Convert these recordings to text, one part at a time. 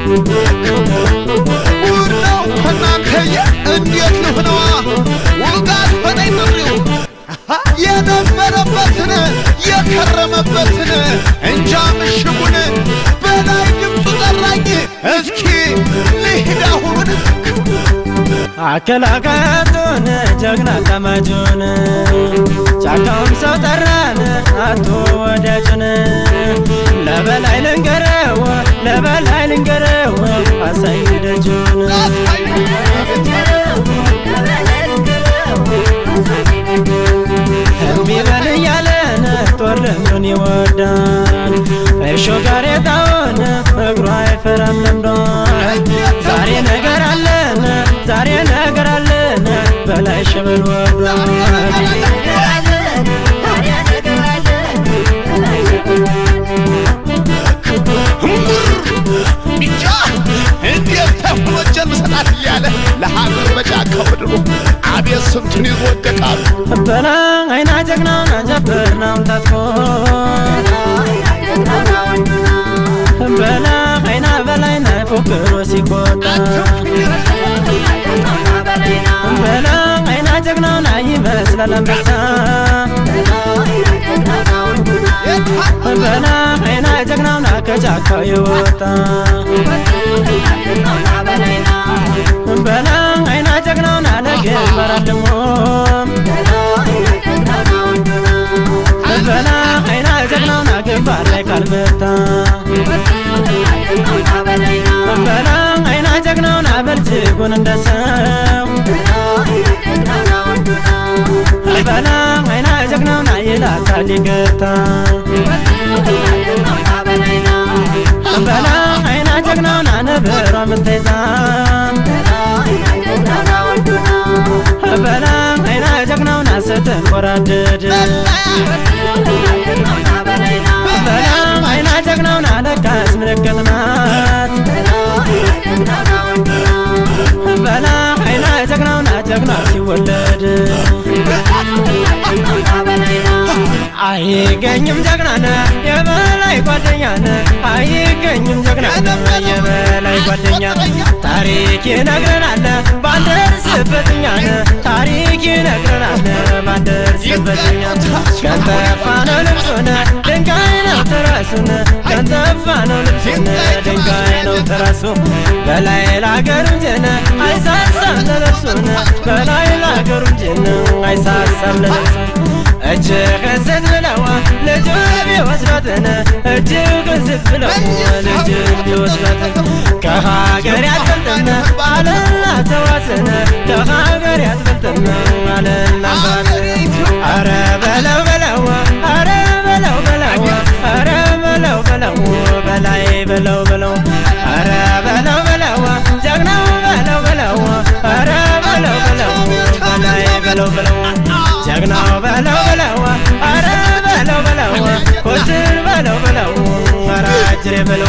ውድ ነው ከእናንተየ እንዴት ልሁነዋ ውጋት ሆነኝ ጥሪው የነበረበትን የከረመበትን እንጃ ምሽጉን በላይ ድምፁ ጠራኝ እስኪ ልሂድ አሁኑን አከላካቱን ጀግና ቀማጁን ጫካውም ሰው ጠራን አቶ ወዳጁን ለበላይ ልንገረው ለበላይ ልንገረው አሳይ ደጁን እምቢ በል እያለን ጦር ልምዱን ይወዳል እሾ ጋሬጣውን እግሩ አይፈራም ለምዷል ዛሬ ነገር አለን ዛሬ ነገር አለን በላይ ሸበል ወርዷል ብቻ እንዴት ተብሎ እጄን ምሰጣት እያለ ለሀገር በጫካው ምድሩ አቤት ስንቱን ይዞ ወደቃሉ በላ አይና ጀግናውን አጀበርናውን ታጥቆ በላ አይና በላይና ፎክሮ ሲቆጣ በላ አይና ጀግናውን ይመስላል አንበሳ በላ አይና ጀግናውን ከጫካው የወጣ በላ አይና ጀግናውን ለግንባር አልሞ በላ አይና ጀግናውን ግንባር ላይ ካልመታ በላ አይና ጀግናውን በልጅጉን እንደሰው በላ አይና ጀግናውን ይላታል ይገታ በላ አይና ጀግናውን ነብሯ ምትይዛ በላ አይና ጀግናውን ስትንቆራደድ በላ አይና ጀግናውን ለካስ ምልክት ናት በላ አይና ጀግናውን ጀግና ሲወለድ አይገኝም ጀግናነ የበላይ ጓደኛነ አይገኝም ጀግናነ የበላይ ጓደኛ ታሪክ ይነግረናል ባንደርስበትኛነ ታሪክ ይነግረናል ባንደርስበትኛ ቀንጠፋ ነው ልብሱነ ድንጋይ ነው ትራሱነ ቀንጠፋ ነው ልብሱነ ድንጋይ ነው ትራሱ በላይ ላገሩ እንጀነ አይሳሳም ለልብሱነ በላይ ላገሩ እንጀነ አይሳሳም ለልብሱነ እጅህን ስጥ ብለዋ ልጁን ቢወስዷትን እጅህን ስጥ ብለው ልጁን ቢወስዷትን ከሀገር ያትበልጥም አለና ተዋስን ከሀገር ያትበልጥም አለና ተዋስን አረ በለው በለው አረ በለው በለው አረ በለው በለው በላይ በለው በለው አረ በለው በለው ጀግናው በለው በለው አረ በለው በለው በላይ በለው በለው ጀግናው በለው በለው አረ በለው በለው ኮትን በለው በለው አረ አጅሬ በለው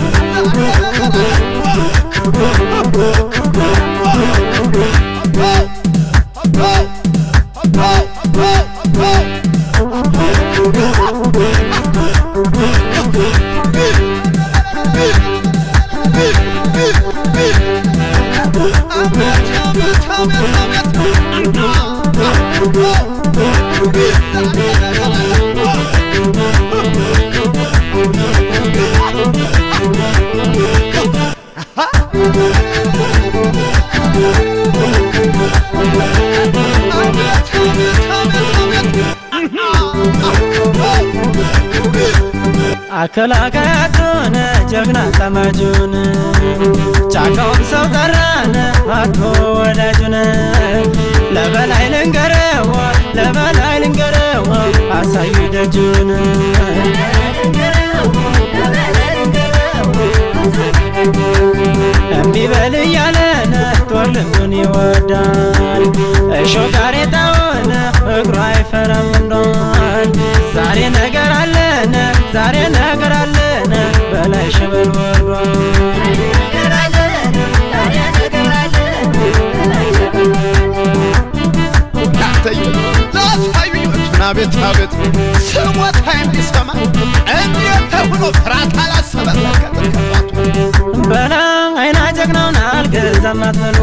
አከላካያቱን ጀግና ጠማጁን ጫካውን ሰው ጠራን አቶ ወዳጁን ለበላይ ልንገረው ለበላይ ልንገረው አሳዩ ደጁን እምቢ በል እያለን ጦር ልምዱን ይወዳል እሾ ጋሬጣውን እግሩ አይፈራም እንዷል ዛሬ ነገር አለን ዛሬ ነገር አለን በላይ ሸበል ወርዷል አቤት አቤት ስሞታ የሚሰማ እንዴት ተብሎ ፍርሃት አላሰበ በላ በላም አትበሉ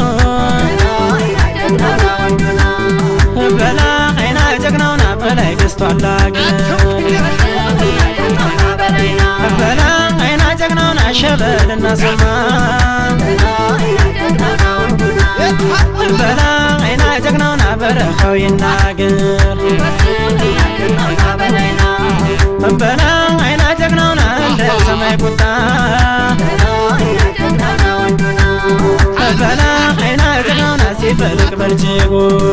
በላ አይና ጀግናውና በላይ ገዝቷል አገር በላ አይና ጀግናውና ሸበልና ሶማ በላ አይና ጀግናውና በረኻው ይናገር በላ አይና ጀግናውና እንደ ሰማይ ቁጣ በላ አይና ጀግናውና ሲፈልቅ በልጅጉ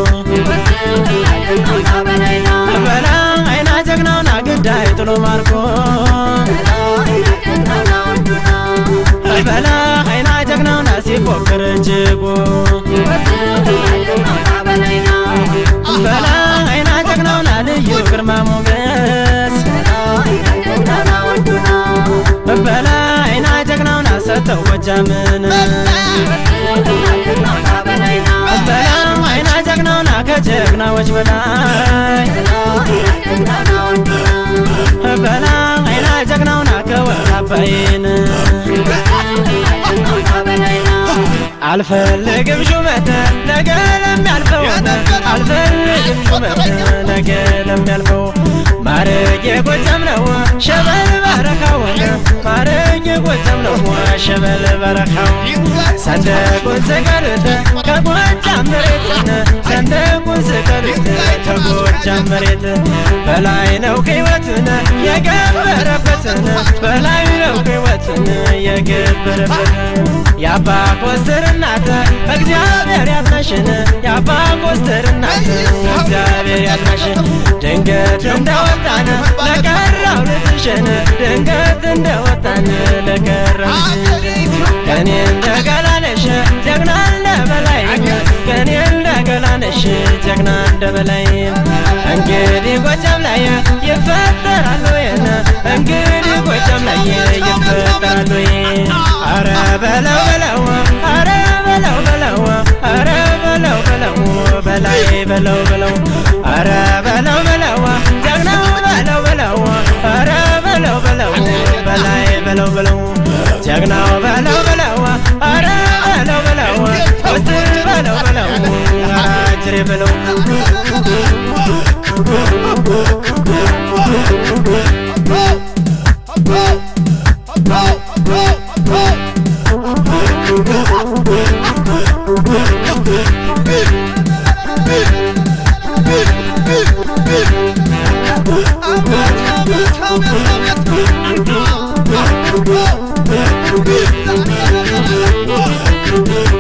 በላ አይና ጀግናውና ግዳይ ጥሎ ማርኮ በላ አይና ጀግናውና ሲፎክር እጅጉ በላ አይና ጀግናውና ልዩ ግርማ ሞገስ በላ አይና ጀግናውና ሰጠው ጎጃምን በላ አይና ጀግናውና ከጀግናዎች በላይ በላ አይና ጀግናውና ከወር አባይን አልፈልግም ሹመት ነገ ለሚያልፈው አልፈልግም ሹመት ነገ ለሚያልፈው ማረግ የጎጃም ነው ሸበል በረኻው ማረግ የጎጃም ነው ሸበል በረኻው ሰንደቁን ስቀርት ከጎጃም መሬት ሰንደቁን ስቀርት ከጎጃም መሬት በላይ ነው ሕይወትን የገበረበትን በላይ ነው ሕይወትን የገበረበትን የአባ ኮስተር እናት እግዚአብሔር ያጥናሽን የአባ ኮስተር እናት እግዚአብሔር ያጥናሽን ድንገት እንደወጣን ለቀረው ልጅሽን ድንገት እንደወጣን ለቀረው ከኔ እንደገላነሽ ጀግና እንደ በላይ ከኔ እንደገላነሽ ጀግና እንደ በላይ እንግዲህ ጎጃም ላይ ይፈጠራሉ ወይን እንግዲህ ጎጃም ላይ ይፈጠራሉ አረ በለው በለው አረ በለው በለው አረ በለው በለው በላይ በለው በለው አረ በለው በለው ጀግናው በለው በለው አረ በለው በለው በላይ በለው በለው ጀግናው በለው በለው አረ በለው በለው ውስጥ በለው በለው አራጅሬ በለው Oh,